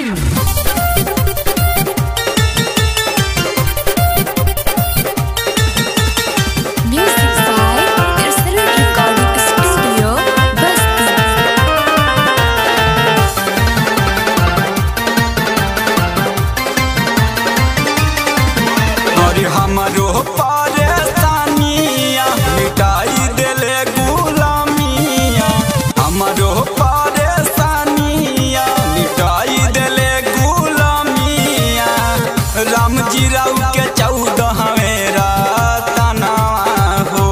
Music by Tercero Recording Studio, Basti. और हमरो परेशानिया मिटाई देले गुलामिया हमरो परेशानिया मिटाई देले गुलामिया राम जी राव के चौदहवें तना हो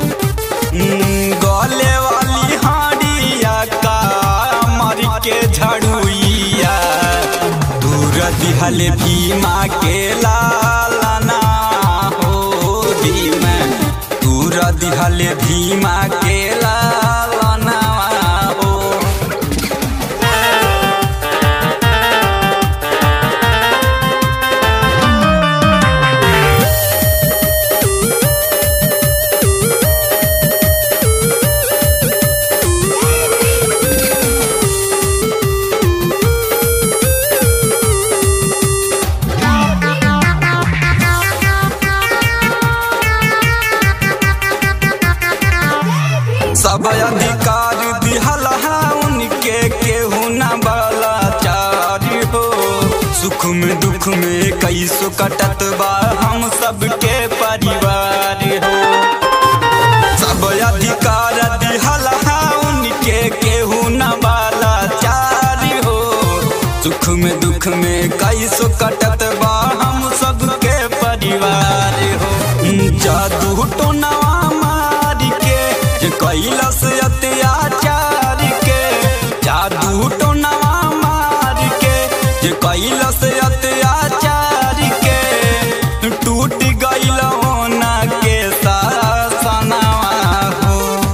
गले वाली हाड़िया का मर के झड़ुइया दूर दिहल भीमा के लालना हो भीमा दूर दिहल भीमा के लालना हो सब अधिकार दिहल है उनके केहू न बलाचारी हो सुख में दुख में कैसो कटत बा हम सबके परिवार हो सब अधिकार दिहल है उनके केहू न बलाचारी हो सुख में दुख में कैसो कटत बा हम सबके परिवार हो जादू टोनवा मार के जे कैलस अत्याचार के जादू टोनवा मार के जे कैलस अत्याचार के टूट गइल होना के सासनवा हो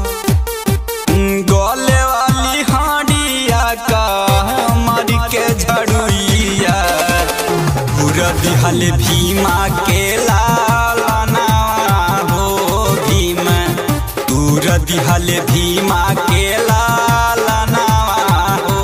गले वाली हाड़िया का मर के झड़ुइया पूरा दिहल भीमा के लालना हो भीमा पूरा दिहल भीमा के लालना हो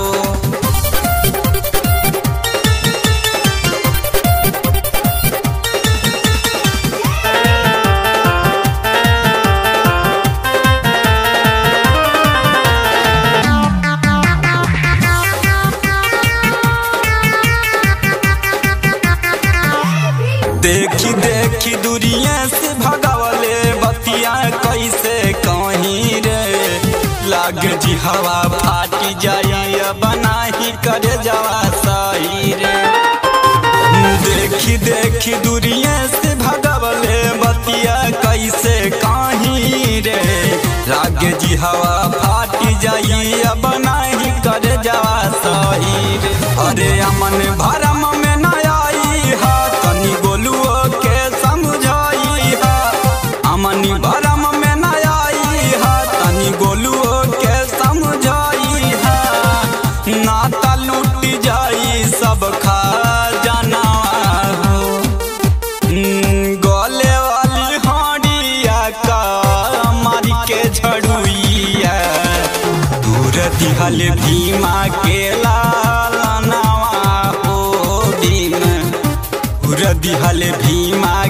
देखी देखी दूरिया से भगावले बतिया कैसे कहीं रे लाग जी हवा फाटी जाई बनाही करे जवा सही रे देखी देखी दूरिया से भगावले बतिया कैसे कहीं रे लाग जी हवा फाटी जाई बनाही करे जवा सही रे अरे अमन भरम में न आई हा तनी गोलुओ के समझाई हा अमनी भरम में न आई हा तनी गोलुओ के समझाई हा नाता लूट जाई सब खा जाना हो गले वाली हाड़िया का मारी के झड़ुइया दूर दिहल भीमा के लालनावा हो भीम दूर दिहल भीमा